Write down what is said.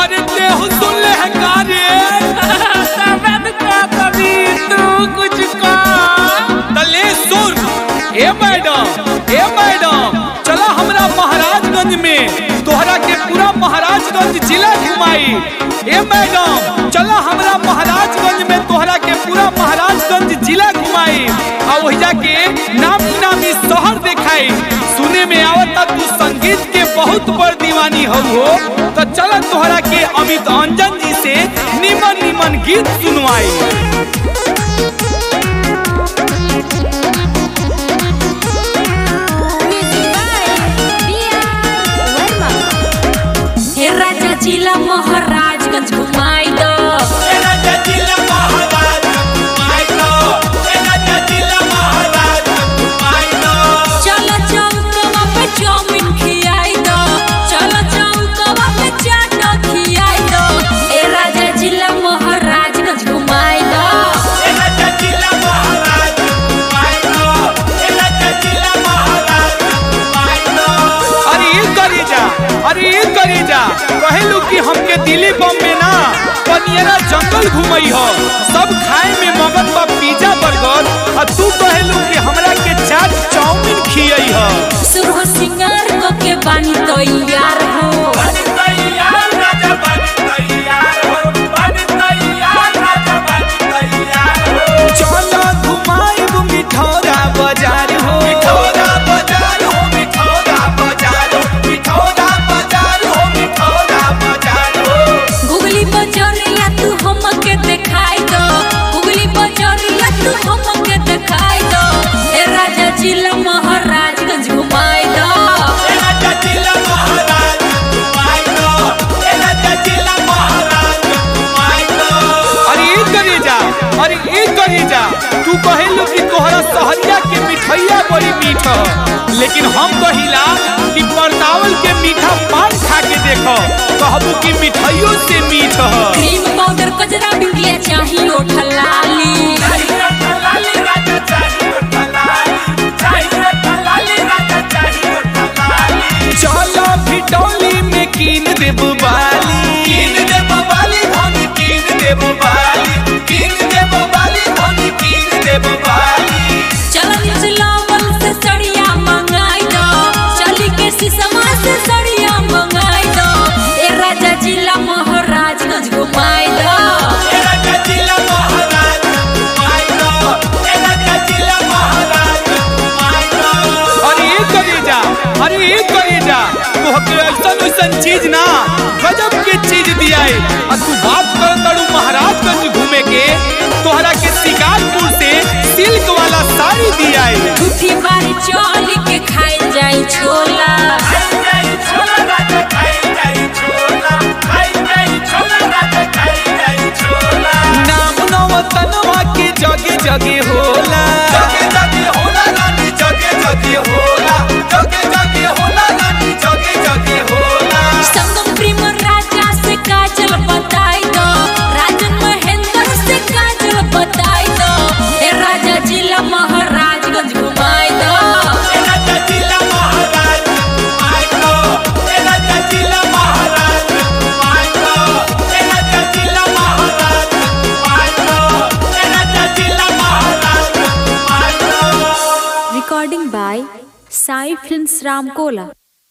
अरे देहु सुन ले है कार्य तबन का कभी तू कुछ का तले सुन ए मैडम ए मैडम चला हमरा महाराजगंज में तोहरा के पूरा महाराजगंज जिला घुमाई ए मैडम चला हमरा महाराजगंज में तोहरा के पूरा महाराजगंज जिला घुमाई आ वही के नामी नामी शहर दिखाई सुने में आवता तू संगीत के बहुत बड़ दीवानी हो हो तो चल तोहरा के अमित अंजन जी से निमन निमन गीत सुनवाई हे राजा जिला महाराजगंज घुमाई दो चलो चौकवा पे चाउमीन खियाई दो चलो चौकवा पे चाट खियाई दो हे राजा जिला महाराजगंज घुमाई दो अरे ये करी जा अरे ये करी जा कहलू कि हमके दिल्ली बॉम्बे ना पनियरा जंगल घुमई हो सब खाए में मगन बा पिज्जा बर्गर आ तू कहलू कि हमरा के चाट चाउमीन खियई हो सुरह सिंगार को के बानी तो यार हो चलो घुमाई मिठौरा बाजार हो मिठौरा बाजार हो मिठौरा बाजार हो मिठौरा बाजार हो मिठौरा बाजार हो गुगली बजरिया तू हमके दिखाई दो गुगली बजरिया तू हमके दिखाई दो हे राजा जिला महाराजगंज घुमाई दो अरे ई करी जा अरे ई करी जा तू कहेलू कि तोहरा सहरिया के मिठैया बड़ी मीठ ह लेकिन हम कहिला कि परतावल के मीठा पान खा के देखो कहबू कि मिठाइयों से मीठ ह क्रीम पाउडर कजरा बिंदिया चाहिए ओठलाली चलो भिटौली में कीन देब बाली कीन देब बाली धन कीन देब बाली कीन देब बाली धन कीन देब बाली चलो निचलावल से सड़िया मंगाई दो चली के सिसमा से सड़िया मंगाई दो ए राजा जिला महाराजगंज घुमाई दो अरे ये करी जा अरे ये करी जा तोहके ऐसन ऐसन चीज ना गजब के चीज दियाए आ तू बात कर तड़ू महाराजगंज घूमे के तोहरा के शिकारपुर से सिल्क वाला साड़ी दियाए झूठी बारी चली के खाई जाई छोला नाम नवतनवा के जगे जगे होला जगे जगे होला रानी जगे जगे होला जगे जगे होला रानी जगे जगे होला संगम प्रेम राजा से काजल बताई दो राजन महेंद्र से काजल बताई दो हे राजा जिला महाराजगंज घुमाई दो Recording by Sai Films Ramkola.